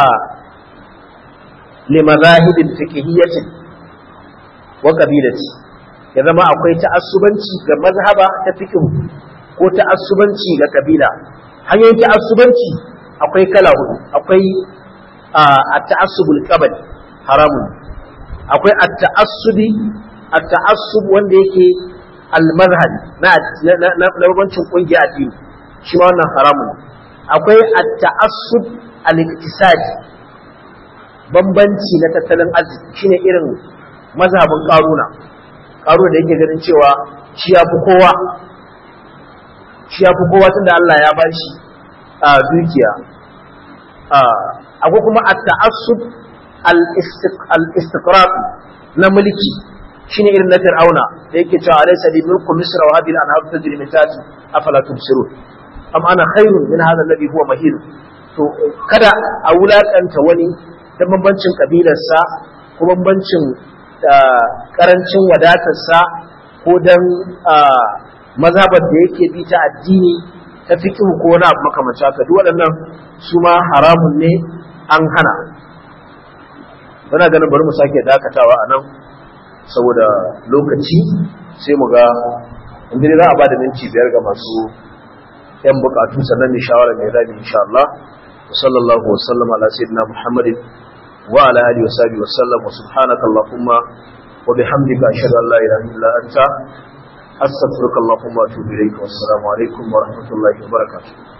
limazahibin fiqhiyyatin wa qabilati ya zama akwai ta'assubanci ga mazhaba ta fiqh ko ta'assubanci ga kabila hanyoyin ta'assubanci akwai kala hudu akwai a ta'assubul qabli haramun akwai at-ta'assubi at-ta'assub wanda yake al-mazhabi na na bambancin kungiya addini shi ma wannan haramun akwai at-ta'assub al-iktisadi bambanci na tattalin arziki shine irin mazhabin karuna karuna da yake ganin cewa shi ya fi kowa shi ya fi kowa tunda Allah ya ba shi a dukiya akwai kuma at-ta'assub al-istiqrar na mulki shine irin na fir'auna da yake cewa alaysa bi mulku misra wa hadhihi al-anhar tajri min tahti afala tubsirun am ana khairun min hadha alladhi huwa mahin to kada a wulakanta wani ta bambancin kabilarsa ko bambancin karancin wadatarsa ko dan mazhabar da yake bi ta addini ta fiqh ko wani abu makamancin haka duk waɗannan su ma haramun ne an hana muna ganin bari mu sake dakatawa a nan saboda lokaci sai mu ga inda za a ba da minti biyar ga masu yan bukatu sannan ne shawara mai zabi insha Allah wa sallallahu wa sallam ala sayyidina Muhammadin wa ala alihi wa sahbihi wa sallam wa subhanaka allahumma wa bihamdika ashhadu an la ilaha illa anta astaghfiruka allahumma wa atubu ilayk wa assalamu alaikum wa rahmatullahi wa barakatuh